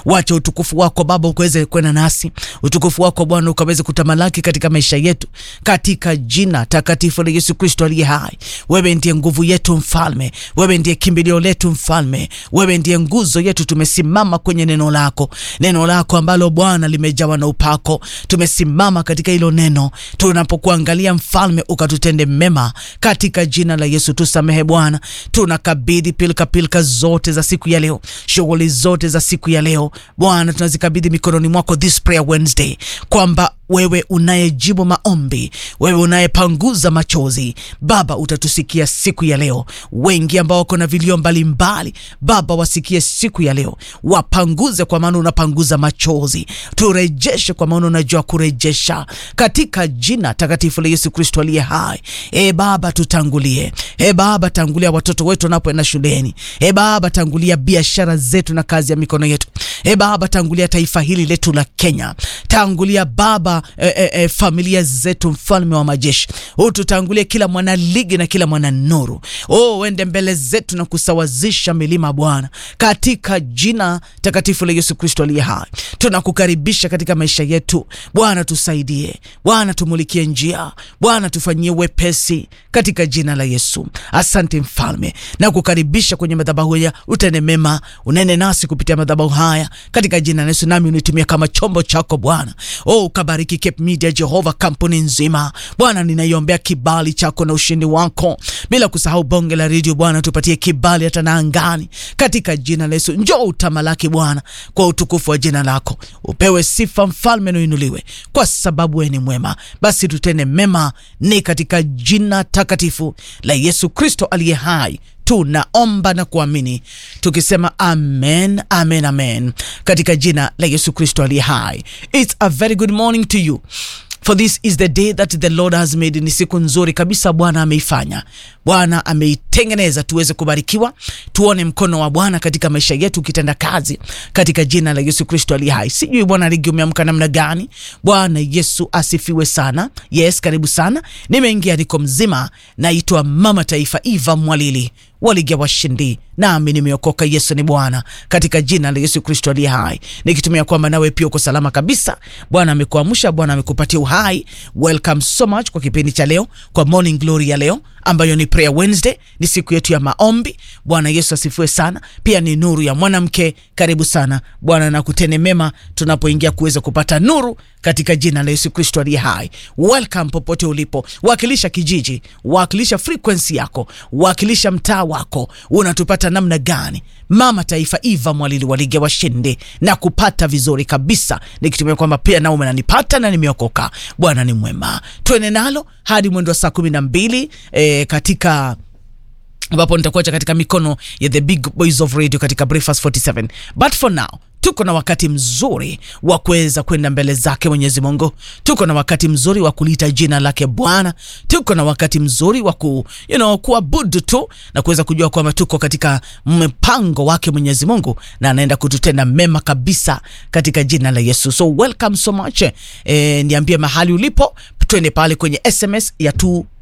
Wacha utukufu wako Baba ukaweze kwenda nasi, utukufu wako Bwana ukaweze kutamalaki katika maisha yetu, katika jina takatifu la Yesu Kristo aliye hai. Wewe ndiye nguvu yetu Mfalme, wewe ndiye kimbilio letu Mfalme, wewe ndiye nguzo yetu. Tumesimama kwenye neno lako, neno lako ambalo Bwana limejawa na upako. Tumesimama katika hilo neno, tunapokuangalia Mfalme ukatutende mema katika jina la Yesu. Tusamehe Bwana, tunakabidhi pilika pilika zote za siku ya leo, shughuli zote za siku ya leo Bwana tunazikabidhi mikononi mwako this prayer Wednesday, kwamba wewe unayejibu maombi, wewe unayepanguza machozi, Baba utatusikia siku ya leo. Wengi ambao wako na vilio mbalimbali, Baba wasikie siku ya leo, wapanguze, kwa maana unapanguza machozi. Turejeshe, kwa maana unajua kurejesha, katika jina takatifu la Yesu Kristo aliye hai. E Baba, tutangulie. E Baba, tangulia watoto wetu wanapoenda shuleni. E Baba, tangulia biashara zetu na kazi ya mikono yetu. E Baba, tangulia taifa hili letu la Kenya. Tangulia Baba e, e, e, familia zetu, mfalme wa majeshi, ututangulie kila mwana ligi na kila mwana nuru. Oh, uende mbele zetu na kusawazisha milima Bwana, katika jina takatifu la Yesu Kristo aliye hai. Tunakukaribisha katika maisha yetu Bwana, tusaidie Bwana, tumulikie njia Bwana, tufanyie wepesi katika jina la Yesu. Asante mfalme, na kukaribisha kwenye madhabahu ya utende mema, unene nasi kupitia madhabahu haya katika jina la Yesu, nami unitumia kama chombo chako Bwana. Oh, ukabariki Cape Media Jehova, kampuni nzima Bwana, ninaiombea kibali chako na ushindi wako, bila kusahau bonge la redio Bwana, tupatie kibali hata na angani katika jina la Yesu. Njoo utamalaki Bwana, kwa utukufu wa jina lako, upewe sifa mfalme, nuinuliwe kwa sababu wewe ni mwema. Basi tutende mema, ni katika jina takatifu la Yesu Kristo aliye hai tunaomba na kuamini tukisema amen, amen, amen, katika jina la Yesu Kristo aliye hai. It's a very good morning to you for this is the day that the Lord has made. Ni siku nzuri kabisa Bwana ameifanya, Bwana ameitengeneza tuweze kubarikiwa, tuone mkono wa Bwana katika maisha yetu ukitenda kazi katika jina la Yesu Kristo aliye hai. Sijui Bwana ligi umeamka namna gani? Bwana Yesu asifiwe sana. Yes, karibu sana. Nimeingia niko mzima, naitwa Mama Taifa Eva Mwalili waligia washindi, nami nimeokoka. Yesu ni Bwana katika jina la Yesu Kristo aliye hai, nikitumia kwamba nawe pia uko salama kabisa. Bwana amekuamsha, Bwana amekupatia uhai. Welcome so much kwa kipindi cha leo, kwa morning glory ya leo ambayo ni prayer Wednesday, ni siku yetu ya maombi. Bwana Yesu asifiwe sana. Pia ni nuru ya mwanamke. Karibu sana. Bwana nakutene mema tunapoingia kuweza kupata nuru katika jina la Yesu Kristo aliye hai. Welcome popote ulipo, wakilisha kijiji, wakilisha frequency yako, wakilisha mtaa wako, unatupata namna gani? Mama Taifa Eva Mwalili walige washinde na kupata vizuri kabisa, nikitumia kwamba pia nao umenanipata na nimeokoka. Bwana ni mwema, tuene nalo hadi mwendo wa saa kumi na mbili e, katika ambapo nitakuacha katika mikono ya the big boys of radio katika Breakfast 47 but for now tuko na wakati mzuri wa kuweza kwenda mbele zake Mwenyezi Mungu. Tuko na wakati mzuri wa kuliita jina lake Bwana. Tuko na wakati mzuri wa ku, you know, kuabudu tu na kuweza kujua kwamba tuko katika mpango wake Mwenyezi Mungu na anaenda kututenda mema kabisa katika jina la Yesu. So welcome so much. E, niambie mahali ulipo, twende pale kwenye SMS ya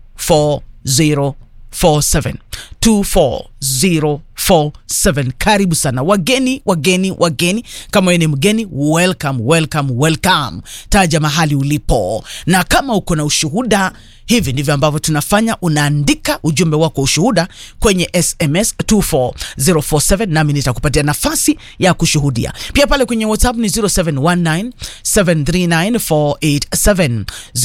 24047 24047. Karibu sana wageni, wageni, wageni. Kama wewe ni mgeni, welcome, welcome, welcome. Taja mahali ulipo, na kama uko na ushuhuda, hivi ndivyo ambavyo tunafanya. Unaandika ujumbe wako ushuhuda kwenye SMS 24047 nami nitakupatia nafasi ya kushuhudia. Pia pale kwenye WhatsApp ni 0719 739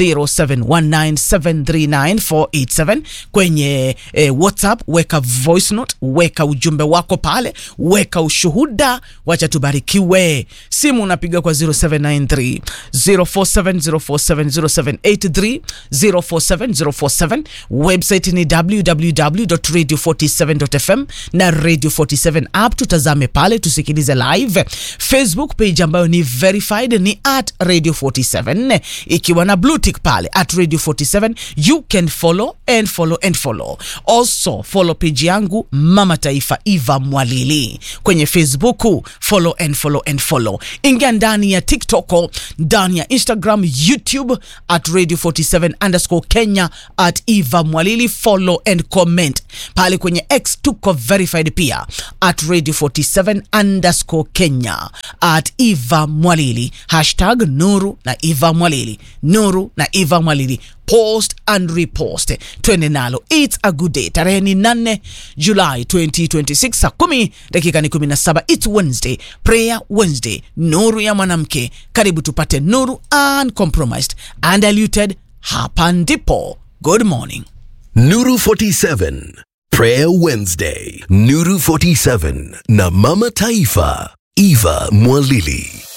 0719739487 kwenye eh, WhatsApp weka voice note, weka ujumbe wako pale, weka ushuhuda, wacha tubarikiwe. Simu unapiga kwa 0793 047 047 0783 047 047. Website ni www.radio47.fm na Radio 47 app, tutazame pale, tusikilize live. Facebook page ambayo ni verified ni at Radio 47 ikiwa na blue tick pale at Radio 47 you can follow and follow and follow also follow page yangu Mama Taifa Eva Mwalili kwenye Facebook, follow and follow and follow. Ingia ndani ya TikTok, ndani ya Instagram, YouTube at radio 47 underscore Kenya at Eva Mwalili, follow and comment pale kwenye X tuko verified pia at radio 47 underscore Kenya at Eva Mwalili hashtag Nuru na Eva Mwalili, Nuru na Eva Mwalili post and repost, twende nalo. It's a good day. Tarehe ni 8 Julai 2026 saa kumi dakika ni 17. It's Wednesday, prayer Wednesday, nuru ya mwanamke. Karibu tupate nuru uncompromised, undiluted. Hapa ndipo. Good morning. Nuru 47 Prayer Wednesday Nuru 47 na Mama Taifa Eva Mwalili